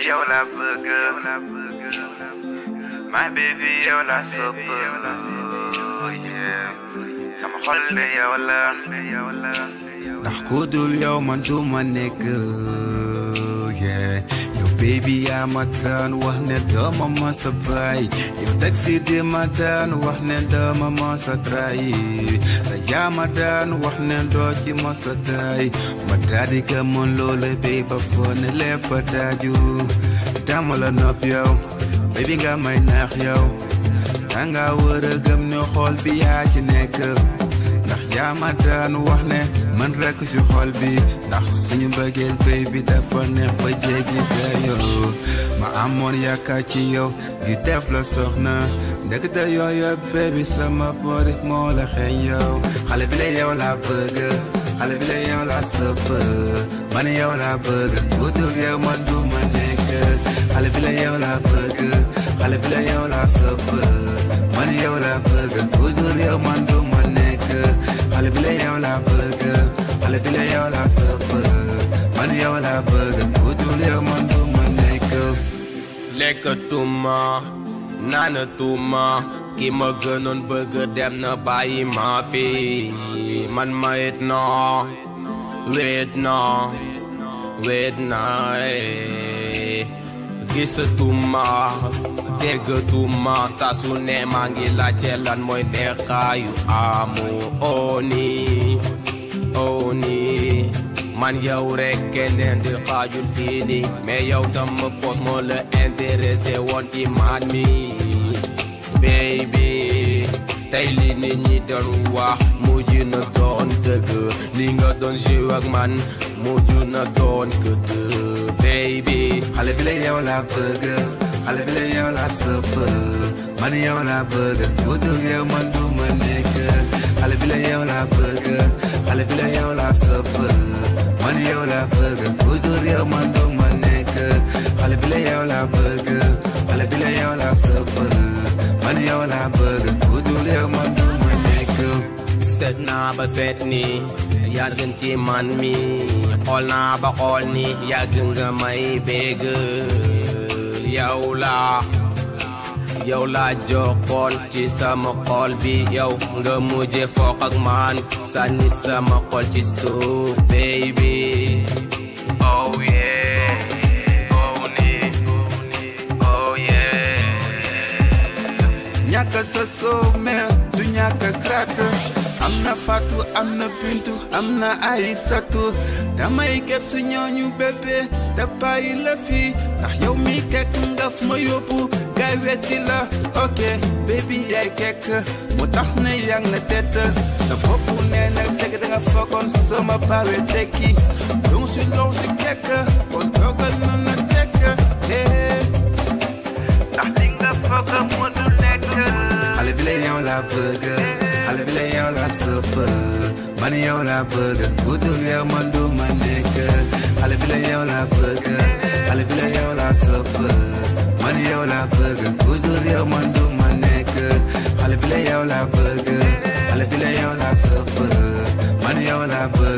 yow laa bëgg my baby yow laa sopp yeah sama xol de yow la ndax ku dul yow man du ma nekk yeah yow baby yaa ma daan wax ne dooma ma sa baay yow taxi di ma daan wax ne dooma ma sa trahi te yaa ma daan wax ne doo ci ma sa taay ma daadi ka mën loole bay ba foo ne lépp a daaju dama la nopp yow baby nga may naax yow danga wër a gëm ne xool bi yaa ci nekk ndax yaa ma daan wax ne man rekk ci xol bi ndax suñu mbëggeel béy bi dafa neex ba jéggi dayoo ma amoon yaakaar ci yow gi def la soxna ndekete yooyu bébi sama borit moo la xeeñ yow xale bi la yow laa bëgg xale bi la yow laa sëpp man yow laa bëgg wutul yow man du ma nekk xale bi la yow laa bëgg xale bi la yow laa sëpp man yow laa bëgg wutul yow man du ma nekk xale bi la yow laa bëgg xale bi la yow laa sëpp man yow laa bëgg wutul yow man du ma nekk lekkatuma naanatuma ki ma gënoon bëgg dem na bàyyi ma fi man ma it na weet na weet na eh. gisatuma déggatuma saa su ne maa ngi laajte lan mooy neexaayu amu oni oni man yow rek keneen di xaajul fii nii mais yow tam ma pos moo la intéressé woon ci man mi baby tey li nit ñi doon wax mujj na doon dëgg li nga doon joué ak man mujj na doon këdd baby xale bi la yow laa bëgg xale bi la yow laa sëpp man yow laa bëgg wutul yow man du ma nekk xale bi la yow laa bëgg xale bi la yow laa sëpp man yow laa bëgg wutul yow man du ma nekk xale bi la yow laa bëgg xale bi la yow laa sëpp man yow laa bëgg wutul yow man du ma nekk seet naa ba seet ni yaa gën ci man mi xool naa ba xool ni yàgg nga may bégg yow la yow la jokkoon ci sama xol bi yow nga mujje foq ak man sànni sama xol ci suuf baby oh yeah oh ni oh yeah ñàkk sa soo mer du ñàkk gratte am na fatu am na bintu am na ay satu damay képp su ñooñu bébé te bàyyi la fii ndax yow mi kekk nga fu ma yóbbu gaay wetti la ok baby yaay kekk mu tax ne yang na tett sa bopp nee na teg da nga fokkoon soo ma bawe tekki lu si low si kekk kon toogal na na tekk hey. ndax li nga foog mu du nekk xale bi la yow laa bëgg xale bi la yow laa sëpp man yow laa bëgg wutul yow man du ma nekk xale bi la yow laa bëgg xale bi la yow laa sëpp man yow laa bëgg wutul yow man du ma nekk xale bi la yow laa bëgg xale bi la yow laa sëpp man yow laa bëgg